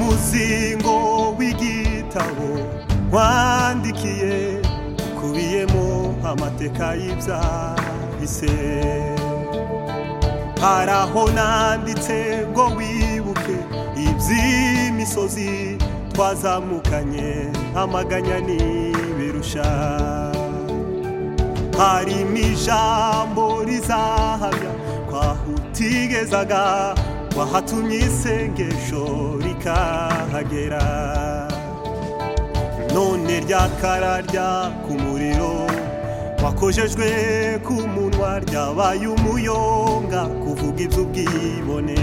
umuzingo w'igitabo wandikiye ukubiyemo amateka y'ibyahise hari aho nanditse ngo wibuke iby'imisozi twazamukanye amaganya n'ibirusha harimo ijambo rizahamya twahutigezaga wahatumye isengesho rikahagera none ryakararya ku muriro wakojejwe ku munwa ryabaye umuyonga kuvuga iby'ubwibone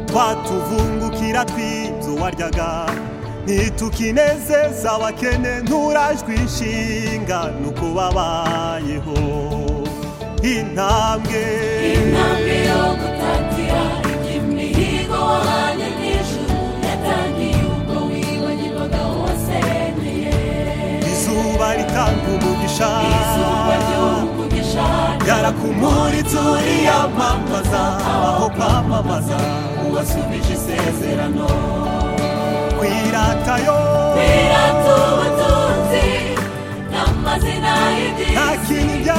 twatuvungukira tw'ibyo waryaga ntitukinezeza abakene nturajwe inshinga nuko babayeho intambwe intambwe yo gutatira imihigo wahanye n'ijuru yatangiye ubwo wibagirwaga wose niye izuba ritanga umugisha izuba ry'umugisha ryarakumuriza uriyamamaza aho kwamamaza uwasubije isezerano kwiratayo pirata ubutunzi n'amazina nta y'ibyisi kintu nta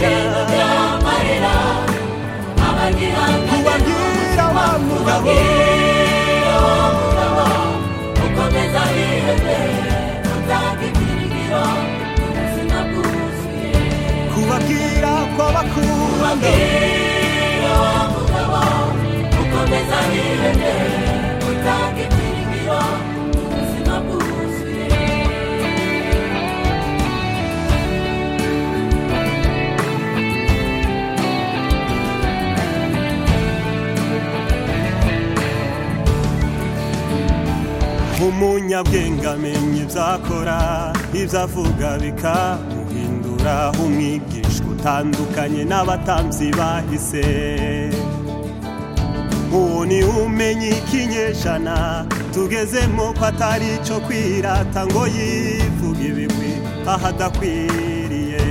kintu byamarira byamarira abagira kubabwira wa mugabo ubabwira wa mugabo ukomeza wihebe utanga ibyiringiro mu buzima bwuzuye kubabwira kw'abakunda Ubabwira wa mugabo ukomeza wihebe utanga ibyiringiro mu buzima bwuzuye umunyabwenge amenya ibyo akora ibyo avuga bikamuhindura umwigisha utandukanye n'abatambyi bahise uwo ni umenya ikinyejana tugezemo ko atari icyo kwirata ngo yivuge ibigwi ahadakwiriye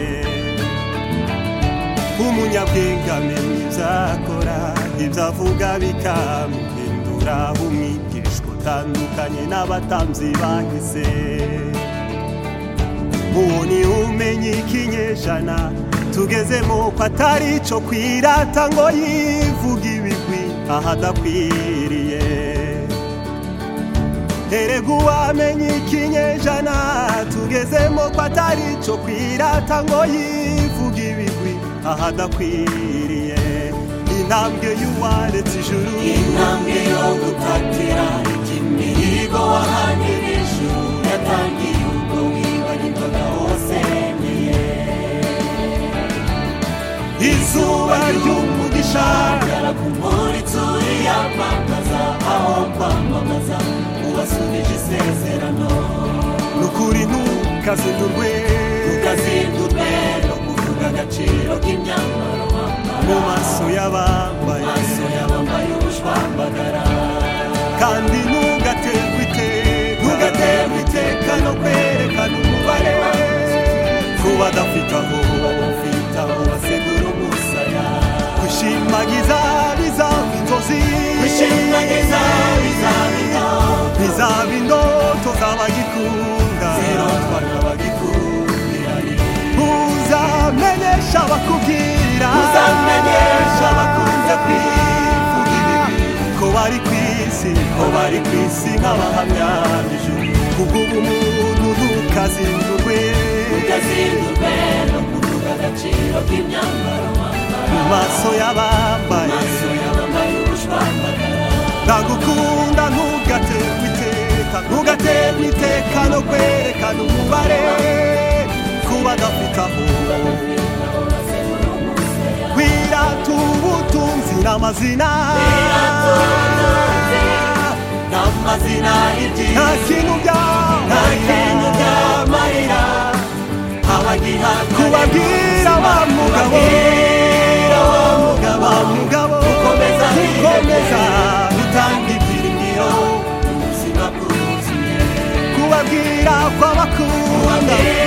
umunyabwenge amenya ibyo akora ibyo avuga bikamuhindura umwigishwa utandukanye n'abatambyi bahise uwo ni umenya ikinyejana tugezemo ko atari icyo kwirata ngo yivuge ibigwi ahadakwiriye erega uwamenya ikinyejana tugezemo ko atari icyo kwirata ngo yivuge ibigwi ahadakwiriye intambwe y'uwaretse ijuru intambwe yo gutatira imihigo wahanye n'ijuru yatangiye ubwo wibagirwaga wose niye izuba ry'umugisha gara ku muritsi uriyamamaza aho kwamamaza ubasubije isezerano ni ukuri ntukazindurwe ukazindurwe no kuvuga agaciro k'imyambaro mu wambara maso y'abambaye maso y'abambaye ubushwambagara kandi ntugaterwe iteka ntugaterwe iteka no kwerekana umubare we ku badafite aho bafite aho basegura umusaya gushimagiza bizaba inzozi bishimagiza bizabino bizaba indoto z'abagikunda zirotwa n'abagikundira uzamenyesha abakubwira uzamenyesha abakunze kwivuga ibibi ko bari ku isi ko bari ku isi nk'abahamya b'ijuru kubw'ubumuntu ntukazindurwe utazindurwe no kuvuga agaciro k'imyambaro mu wambara maso y'abambaye maso y'abambaye ubushwambagara ndagukunda ntugaterwe iteka ntugaterwe iteka no kwerekana umubare kuba gafite aho aho basegura umusaya wirata ubutunzi n'amazina n'amazina nta y'ibyiza kintu nta kintu byamarira byamarira abagihabwa kubabwira ba mugabo kubabwira wa mugabo ba mugabo ukomeza ukomeza utanga ibyiringiro ubuzima bwuzuye kubabwira kw'abakunda ubabwira